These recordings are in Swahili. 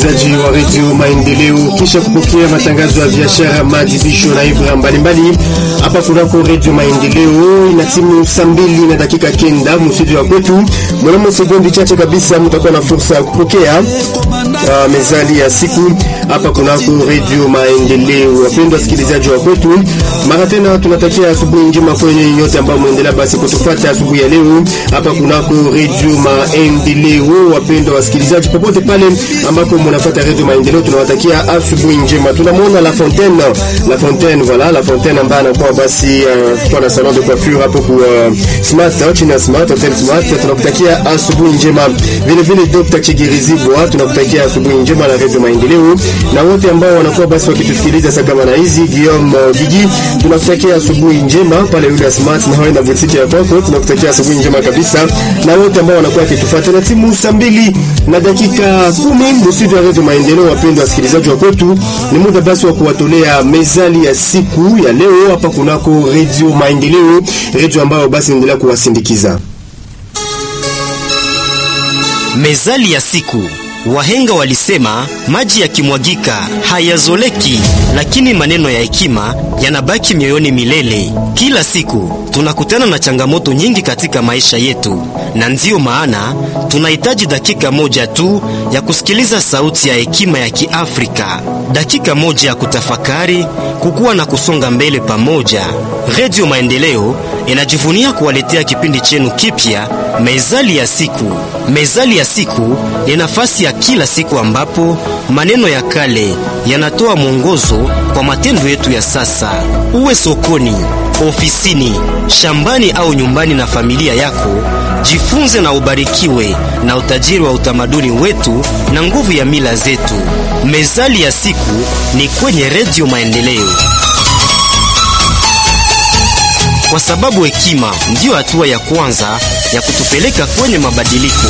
msikilizaji wa redio Maendeleo, kisha kupokea matangazo ya biashara, maadhibisho na ibra mbalimbali hapa kunako redio Maendeleo. Ina timu saa mbili na dakika kenda mstudio wa kwetu. Mwanamo sekondi chache kabisa mtakuwa na fursa ya kupokea uh, mezali ya siku hapa kunako redio Maendeleo. Wapendwa wasikilizaji wa kwetu, mara tena tunatakia asubuhi njema kwenye nyote ambao mwendelea basi kutufuata asubuhi ya leo hapa kunako redio Maendeleo. Wapendwa wasikilizaji popote pale ambako mnafuata redio Maendeleo, tunawatakia asubuhi njema. Tunamwona La Fontaine, La Fontaine, voilà La Fontaine ambaye anakuwa basi uh, kwa na salon de coiffure hapo kwa uh, Smart chini ya Smart Hotel Smart. Tunakutakia asubuhi njema. Vile vile Dr. Chigirizibwa tunakutakia asubuhi njema na redio Maendeleo, na wote ambao wanakuwa basi wakitusikiliza saa kama na hizi Guillaume uh, Gigi, tunakutakia asubuhi njema pale yule Smart na wewe na boutique ya kwako, tunakutakia asubuhi njema kabisa, na wote ambao wanakuwa wakitufuata na timu saa mbili na dakika kumi studio ya redio Maendeleo. Wapendwa wasikilizaji wa kwetu, ni muda basi wa kuwatolea mezali ya siku ya leo hapa kunako redio Maendeleo, redio ambayo basi endelea kuwasindikiza. Mezali ya siku. Wahenga walisema maji yakimwagika hayazoleki, lakini maneno ya hekima yanabaki mioyoni milele. Kila siku tunakutana na changamoto nyingi katika maisha yetu, na ndiyo maana tunahitaji dakika moja tu ya kusikiliza sauti ya hekima ya Kiafrika, dakika moja ya kutafakari, kukua na kusonga mbele pamoja. Redio Maendeleo inajivunia kuwaletea kipindi chenu kipya, mezali ya siku. Mezali ya siku ni nafasi ya kila siku ambapo maneno ya kale yanatoa mwongozo kwa matendo yetu ya sasa. Uwe sokoni, ofisini, shambani au nyumbani na familia yako, jifunze na ubarikiwe na utajiri wa utamaduni wetu na nguvu ya mila zetu. Mezali ya siku ni kwenye Redio Maendeleo, kwa sababu hekima ndiyo hatua ya kwanza ya kutupeleka kwenye mabadiliko.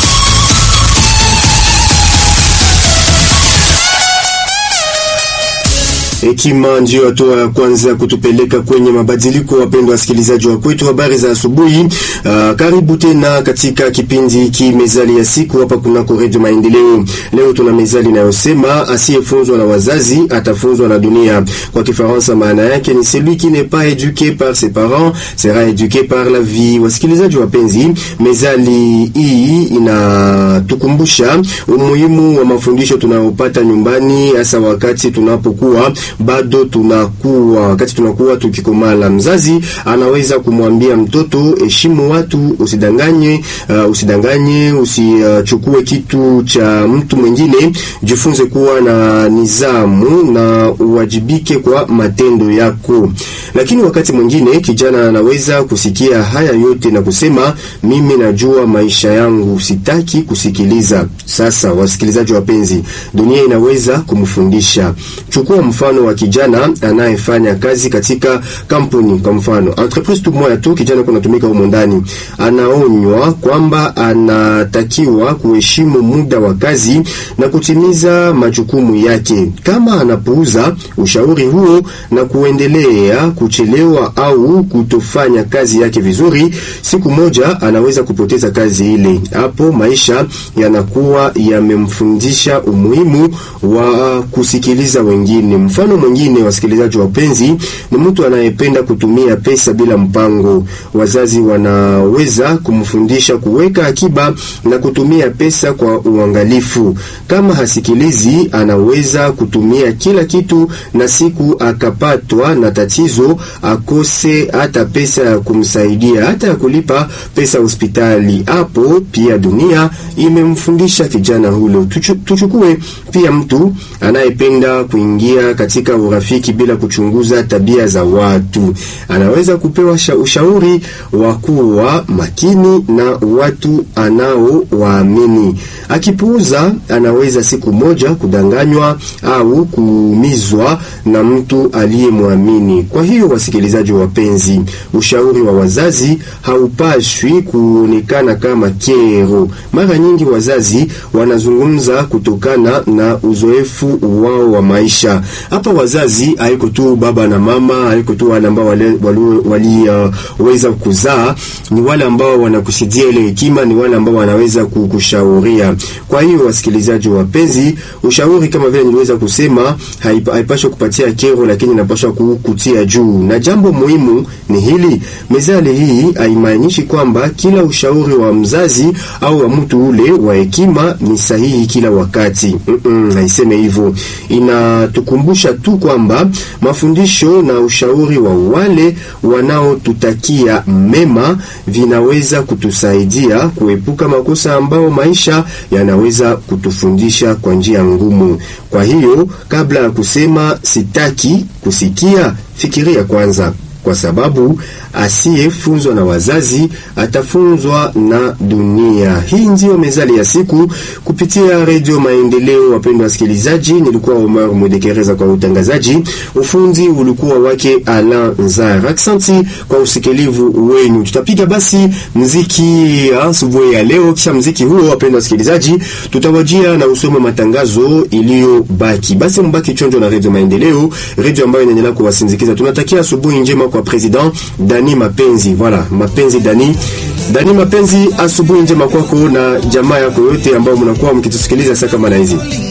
Hekima ndiyo hatua ya kwanza kutupeleka kwenye mabadiliko. Wapendwa wasikilizaji wa kwetu, habari za asubuhi. Uh, karibu tena katika kipindi hiki mezali ya siku hapa kunako redio Maendeleo. Leo tuna mezali inayosema asiyefunzwa na wazazi atafunzwa na dunia. Kwa Kifaransa maana yake ni celui qui n'est pas éduqué par ses parents sera éduqué par la vie. Wasikilizaji wapenzi, mezali hii inatukumbusha umuhimu wa mafundisho tunayopata nyumbani, hasa wakati tunapokuwa bado tunakuwa wakati tunakuwa tukikomala. Mzazi anaweza kumwambia mtoto, heshimu watu, usidanganye, uh, usidanganye, usichukue uh, kitu cha mtu mwingine, jifunze kuwa na nizamu na uwajibike kwa matendo yako. Lakini wakati mwingine kijana anaweza kusikia haya yote na kusema, mimi najua maisha yangu, sitaki kusikiliza. Sasa wasikilizaji wapenzi, dunia inaweza kumfundisha. Chukua mfano wa kijana anayefanya kazi katika kampuni. Kwa mfano entreprise tu moja tu, kijana kunatumika humo ndani, anaonywa kwamba anatakiwa kuheshimu muda wa kazi na kutimiza majukumu yake. Kama anapuuza ushauri huo na kuendelea kuchelewa au kutofanya kazi yake vizuri, siku moja anaweza kupoteza kazi ile. Hapo maisha yanakuwa yamemfundisha umuhimu wa kusikiliza wengine. Mfano mwingine, wasikilizaji wapenzi, ni mtu anayependa kutumia pesa bila mpango. Wazazi wanaweza kumfundisha kuweka akiba na kutumia pesa kwa uangalifu. Kama hasikilizi, anaweza kutumia kila kitu na siku akapatwa na tatizo, akose hata pesa ya kumsaidia, hata ya kulipa pesa hospitali. Hapo pia dunia imemfundisha kijana hulo. Tuchu, tuchukue pia mtu anayependa kuingia katika urafiki bila kuchunguza tabia za watu. Anaweza kupewa ushauri wa kuwa makini na watu anaowaamini. Akipuuza, anaweza siku moja kudanganywa au kuumizwa na mtu aliyemwamini. Kwa hiyo, wasikilizaji wapenzi, ushauri wa wazazi haupashwi kuonekana kama kero. Mara nyingi wazazi wanazungumza kutokana na uzoefu wao wa maisha. Hapa hapa wazazi haiko tu baba na mama, haiko tu wale ambao waliweza wali, uh, kuzaa, ni wale ambao wanakusidia ile hekima, ni wale ambao wanaweza kukushauria. Kwa hiyo wasikilizaji wapenzi, ushauri kama vile niliweza kusema haipaswi kupatia kero, lakini inapaswa kukutia juu. Na jambo muhimu ni hili, mezali hii haimaanishi kwamba kila ushauri wa mzazi au wa mtu ule wa hekima ni sahihi kila wakati. Mm -mm, haiseme hivyo. Inatukumbusha tu kwamba mafundisho na ushauri wa wale wanaotutakia mema vinaweza kutusaidia kuepuka makosa ambao maisha yanaweza kutufundisha kwa njia ngumu. Kwa hiyo kabla ya kusema sitaki kusikia, fikiria kwanza, kwa sababu asiyefunzwa na wazazi atafunzwa na dunia. Hii ndiyo mezali ya siku kupitia Redio Maendeleo. Wapendwa wasikilizaji, nilikuwa Omar Mwedekereza kwa utangazaji, ufundi ulikuwa wake Alain Nzar. Aksanti kwa usikilivu wenu. Tutapiga basi mziki asubuhi ya leo, kisha mziki huo, wapendwa wasikilizaji, tutawajia na usome matangazo iliyobaki. Basi mbaki chonjo na Redio Maendeleo, redio ambayo inaendelea kuwasindikiza. Tunatakia asubuhi njema kwa president Dani Mapenzi. Voilà, Mapenzi Dani. Dani Mapenzi, asubuhi njema kwako na jamaa yako yote ambao mnakuwa mkitusikiliza saa kama na hizi.